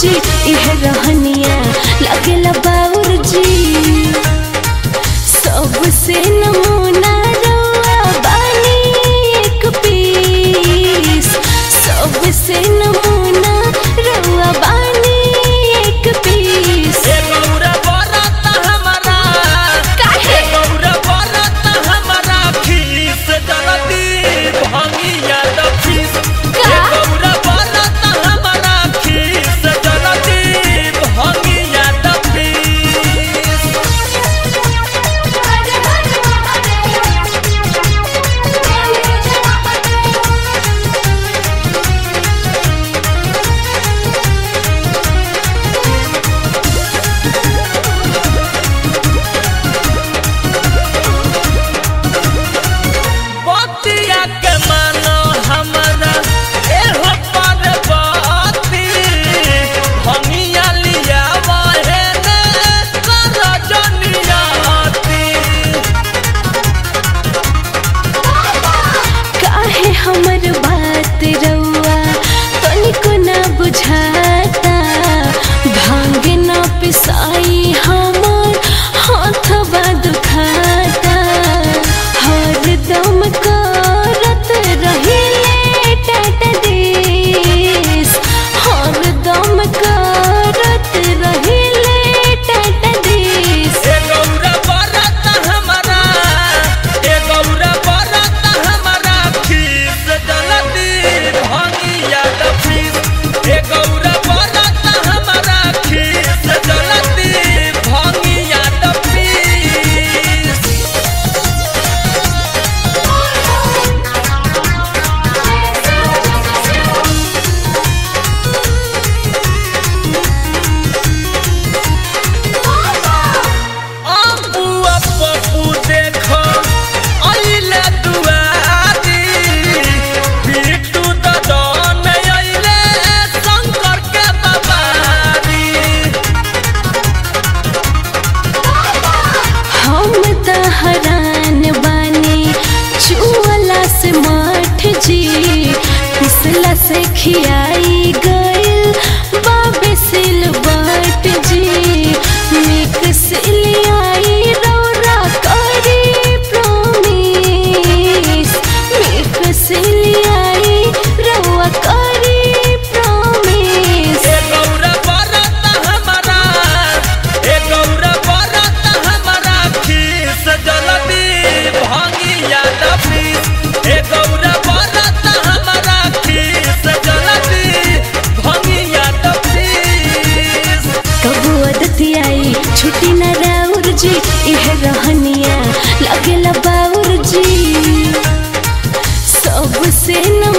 जी इह रहनिया लगेला बाउर जी सबसे नमूना रउआ बानी एक पीस सबसे नमूना रउआ बानी एक पीस ए गौरा बरत हमरा काहे? ए गौरा बरत हमरा खीस जलती भंगिया द फीस का? ए गौरा बरत हमरा खीस जलती भंगिया द फीस बतिया के मानो हमरा एहो पार्वती भंगिया लिया वाहे ने कर जनियाती काहे हमर बात रउआ तनिको ना बुझाता भांग ना पिसाई हमर हाथवा दुखाता हरदम करत रहिले टट देश हरदम करत रहिले टट देश ए गौरा बरत हमरा ए गौरा बरत हमरा खीस जलती भंगिया द फीस ए गौरा बरत हमरा खीस जलती भंगिया द फीस अबुआ पप्पू देखो अइले दुआरी बिट्टू ददन अइले शंकर के बाबारी हम त हरान बानी चुअला से मठ जी पिसला से खियाई गइल बाबे सिल बाट जी मिक्स लियाई रौरा करी प्रोमिस मिक्स लियाई रौआ करी प्रोमिस ए गौरा बरत हमरा ए गौरा बरत हमरा खीस जलती भंगिया द फीस ए गौरा बरत हमरा खीस जलती भंगिया द फीस कबू अदतियाई छुट्टी न राउर जी इह रहनिया लगेला बाउर जी सबसे न